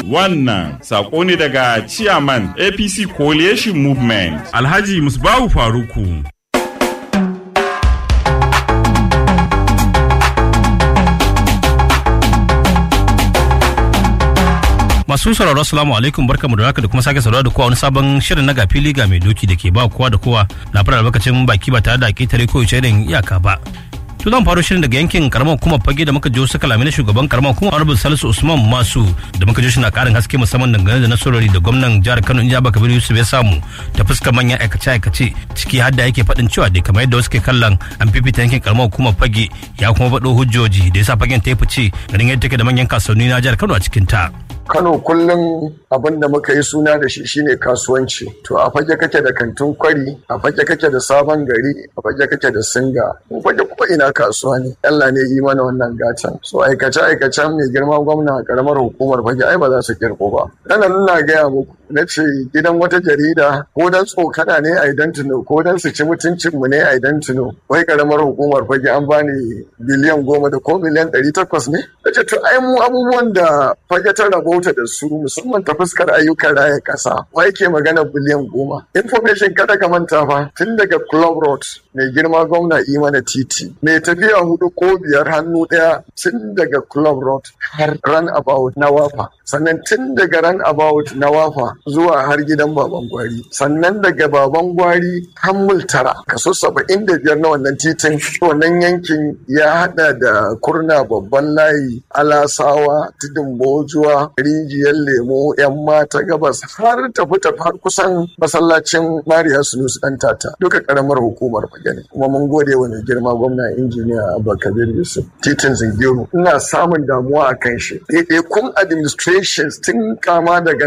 Wannan sako ne daga Chairman APC Coalition Movement Alhaji Musbahu Faruku. Masu sauraro assalamu alaikum barkamu da haka da kuma sake sauraro da kowa wani sabon shirin na gafili ga mai doki da ke ba kowa da kowa na fara albarkacin baki ba tare da ketare ko da iyaka ba. To zan faro shirin daga yankin karamar hukumar fage da muka jiyo suka lamina shugaban karamar hukumar Honorable Salisu Usman Masu da muka jiyo na karin haske musamman dangane da nasarori da gwamnan jihar Kano Injaba Kabir Yusuf ya samu ta fuskar manyan aikace aikace ciki har da yake faɗin cewa dai kamar yadda wasu ke kallon an fifita yankin karamar hukumar fage ya kuma faɗo hujjoji da yasa fagen ta yi fice ganin yadda take da manyan kasuwanni na jihar Kano a cikin ta. Kano kullum abin da muka yi suna da shi shine kasuwanci. To a fage kake da kantin kwari, a fage kake da sabon gari, a fage kake da singa. Mu fage kuma ina kasuwa ne. Allah ne yi mana wannan gatan. So aikace aikacen mai girma gwamna a karamar hukumar fage ai ba za su kirko ba. Nan ina gaya muku na ce gidan wata jarida ko dan tsokana ne a idan tuno ko dan su ci mutuncin mu ne a idan tuno. Wai karamar hukumar fage an bani biliyan goma da ko miliyan ɗari takwas ne. Na ce to ai mu abubuwan da fage ta rabo rabauta da su musamman ta fuskar ayyukan raya ƙasa wa yake magana biliyan goma information kada ka manta fa tun daga club road mai girma gwamna mana titi mai tafiya hudu ko biyar hannu ɗaya tun daga club road har run about na wafa sannan tun daga run about na wafa zuwa har gidan baban gwari sannan daga baban gwari har multara kaso saba'in da biyar na wannan titin wannan yankin ya hada da kurna babban layi alasawa tudun bojuwa rijiyar lemo yan mata gabas har tafi tafi har kusan masallacin mariya sunusu dan tata duka karamar hukumar fage kuma mun gode wa mai girma gwamna injiniya abubakar yusuf titin zingiru ina samun damuwa a kan shi kun administrations tun kama daga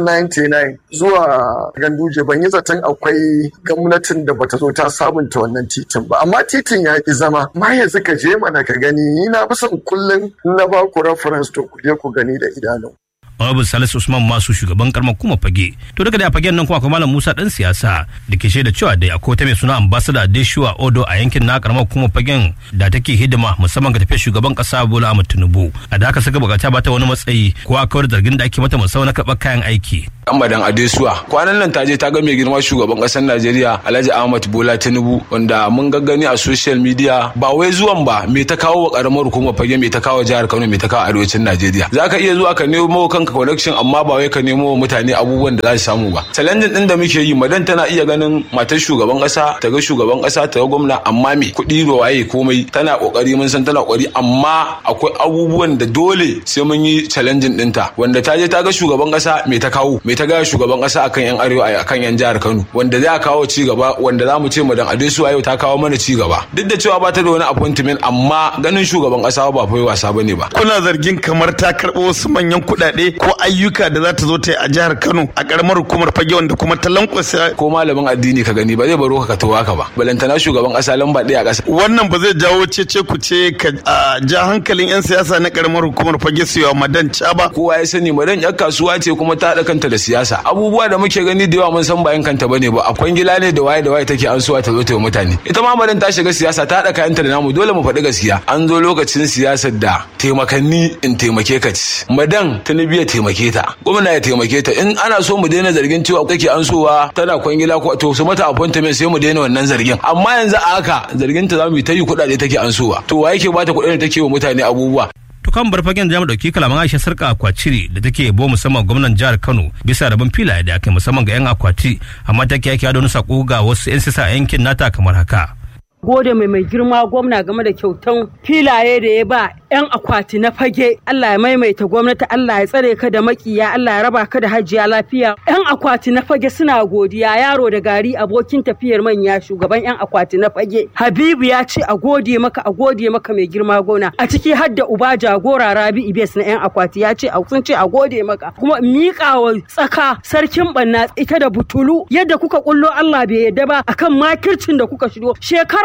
1999 zuwa ganduje ban yi zaton akwai gwamnatin da bata zo ta sabunta wannan titin ba amma titin ya ki zama ma yanzu ka je mana ka gani ni na fi son kullum na ba ku reference to ku je ku gani da idanu Honorable Salisu Usman Masu shugaban karamar kuma fage. To daga da fagen nan kuma akwai Malam Musa dan siyasa da ke shaida cewa da akwai ta mai suna ambassador Adeshuwa Odo a yankin na karamar kuma fagen da take hidima musamman ga tafiyar shugaban kasa Bola Ahmed Tinubu. A da haka saka bukata ba ta wani matsayi ko a kawar zargin da ake mata musamman na karɓar kayan aiki. Amadan Adesuwa kwanan nan ta je ta ga mai girma shugaban kasar Najeriya Alhaji Ahmad Bola Tinubu wanda mun gaggani a social media ba wai zuwan ba me ta kawo wa karamar hukumar fage me ta kawo jihar Kano me ta kawo arewacin Najeriya. Zaka iya zuwa ka nemo kanka connection amma ba wai ka nemo wa mutane abubuwan da za su samu ba. Challenge din da muke yi madan tana iya ganin matar shugaban kasa ta ga shugaban kasa ta ga gwamna amma me kuɗi da waye komai tana kokari mun san tana kokari amma akwai abubuwan da dole sai mun yi challenging ɗinta wanda ta je ta ga shugaban kasa me ta kawo me ta ga shugaban kasa akan yan arewa akan yan jihar Kano wanda zai kawo ci gaba wanda zamu ce madan Adesu yau ta kawo mana ci gaba duk da cewa ba ta da wani appointment amma ganin shugaban kasa ba fa wasa bane ba kuna zargin kamar ta karɓo wasu manyan kuɗaɗe ko ayyuka da za ta zo ta yi a jihar Kano a karamar hukumar fage wanda kuma ta lankwasa ko malamin addini ka gani ba zai baro ka towa ka ba balantana shugaban kasa lamba ɗaya a ƙasa wannan ba zai jawo cece ku ce ka ja hankalin yan siyasa na karamar hukumar fage su yawa madan ba kowa ya sani madan yar kasuwa ce kuma ta haɗa kanta da siyasa abubuwa da muke gani da yawa mun san bayan kanta bane ba akwai gila ne da waye da waye take an suwa ta zo ta yi mutane ita ma madan ta shiga siyasa ta haɗa kayanta da namu dole mu faɗi gaskiya an zo lokacin siyasar da taimakanni in taimake ka ci madan tinubu ya taimake ta gwamna ya taimake ta in ana so mu daina zargin cewa kake an sowa tana kwangila ko to su mata appointment sai mu daina wannan zargin amma yanzu a haka zargin ta zamu yi ta yi kuɗaɗe take an sowa to wa yake bata kuɗaɗe take wa mutane abubuwa kan bar fagen da dauki kalaman Aisha Sarka Akwaciri da take yabo musamman gwamnan jihar Kano bisa rabon filaye da aka musamman ga yan akwati amma take yake da wani sako ga wasu yan sisa yankin nata kamar haka gode mai mai girma gwamna game da kyautan filaye da ya ba 'yan akwati na fage Allah ya maimaita gwamnati Allah ya tsare ka da makiya Allah ya raba ka da hajiya lafiya 'yan akwati na fage suna godiya yaro da gari abokin tafiyar manya shugaban 'yan akwati na fage Habibu ya ce a gode maka a gode maka mai girma gona a ciki har da uba jagora Rabi Ibes na 'yan akwati ya ce sun ce a gode maka kuma miƙa wa tsaka sarkin banna ita da butulu yadda kuka kullo Allah bai yadda ba akan makircin da kuka shigo shekara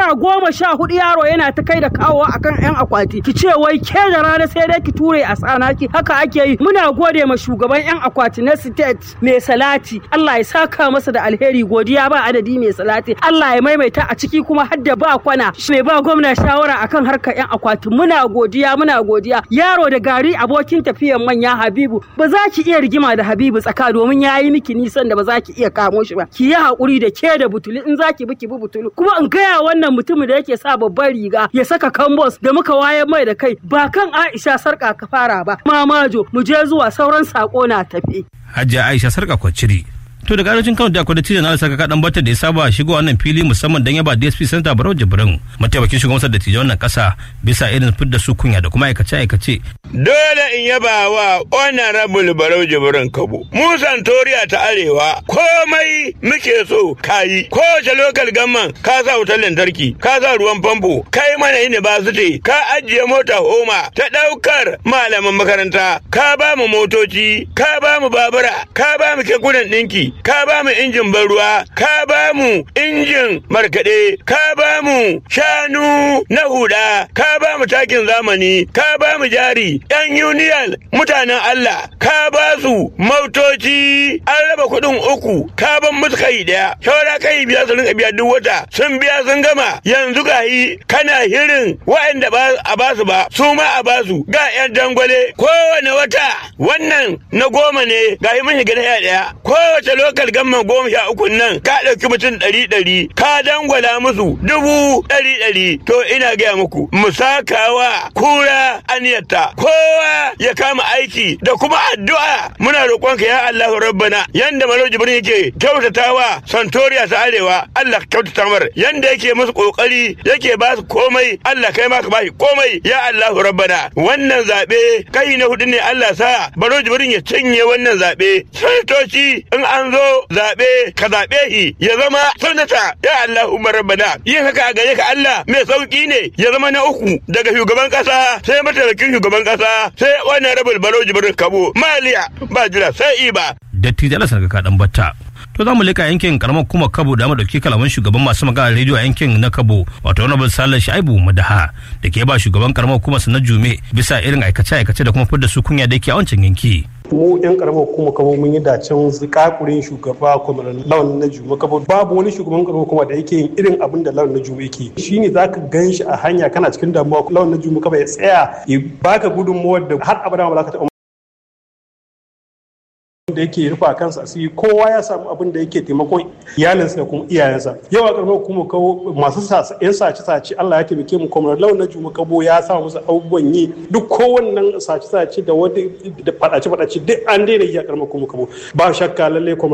shekara goma sha hudu yaro yana ta kai da kawo akan yan akwati ki ce wai ke da rana sai dai ki ture a tsanaki haka ake yi muna gode ma shugaban yan akwati na state mai salati Allah ya saka masa da alheri godiya ba adadi mai salati Allah ya maimaita a ciki kuma har da ba kwana mai ba gwamna shawara akan harkar yan akwati muna godiya muna godiya yaro da gari abokin tafiyan manya Habibu ba za ki iya rigima da Habibu tsaka domin ya yi miki nisan da ba za ki iya kamo shi ba ki yi hakuri da ke da butulu in za ki bi ki bi butulu kuma in gaya wannan mutumin da yake sa babban riga ya saka kambos da muka wayar mai da kai ba kan Aisha sarka ka fara ba mamajo mu je zuwa sauran sako na tafi Hajiya Aisha Sarka Kwaciri. To daga arewacin Kano da akwai dattijan na saka kaɗan batar da ya saba shigo wannan fili musamman don yaba DSP Center Barau Jibrin mataimakin shugaban sa dattijan wannan ƙasa bisa irin fidda su kunya da kuma aikace-aikace. Dole in yaba wa honorable Barau Jibrin Kabo. Mu Santoriya ta Arewa komai muke so kayi. Kowace lokal gamman ka sa wutar lantarki, ka sa ruwan famfo, kai mana university, ka ajiye mota homa ta ɗaukar malaman makaranta, ka ba mu motoci, ka ba mu babura, ka ba mu kekunan ɗinki, ka ba mu injin ban ruwa, ka ba mu injin markaɗe, ka ba mu shanu na huda, ka ba mu takin zamani, ka ba mu jari, ‘yan union mutanen Allah, ka ba su motoci, an raba kuɗin uku, ka ban musu kai ɗaya, shawara kai biya su rinka biya duk wata, sun biya sun gama, yanzu ga yi kana hirin waɗanda ba a ba su ba, su ma a ba su, ga ‘yan dangwale, kowane wata, wannan na goma ne, ga yi mun shiga na ɗaya, kowace lokal gamman goma sha uku nan, ka ɗauki mutum ɗari ɗari, ka dangwala musu dubu ɗari ɗari, to ina gaya muku, mu sakawa kura aniyarta, kowa ya kama aiki da kuma addu'a muna roƙonka ya Allah rabbana yanda Malo Jibrin yake kyautatawa Santoriya ta Arewa Allah kyautata mar yanda yake musu kokari yake ba su komai Allah kai ma ka bashi komai ya Allah rabbana wannan zabe kai na hudu ne Allah sa Malo Jibrin ya cinye wannan zabe sanatoci in an zo zabe ka zabe shi ya zama sanata ya Allah umar rabbana yin haka a gare ka Allah mai sauki ne ya zama na uku daga shugaban kasa sai mataimakin shugaban kasa sai wannan rabul Malo Jibrin kabo maliya ba jira sai iba Dattijan Allah Sarka kaɗan batta. To za mu leka yankin karamar kuma Kabo da dauki kalaman shugaban masu magana rediyo a yankin na Kabo wato Honorable Salih Shaibu Madaha da ke ba shugaban karamar kuma na Jume bisa irin aikace-aikace da kuma fidda su kunya da yake a wancan yanki. mu yan karamar kuma kabo mun yi dacen zikakurin shugaba kwamar lawan na juma kabo babu wani shugaban karamar kuma da yake yin irin abin da lawan na juma yake shine zaka gan shi a hanya kana cikin damuwa lawan na juma kabo ya tsaya ya baka gudunmuwar da har abada ba za ka taɓa da yake rufa kansa asiri kowa ya samu abin da yake taimakon iyalinsa da kuma iyayensa yau a karamar kuma kawo masu yan sace sace Allah ya taimake mu kuma launa juma kabo ya sa musu abubuwan yi duk kowannen sace sace da wani da fadace fadace duk an daina yi a karamar kuma kabo ba shakka lalle kuma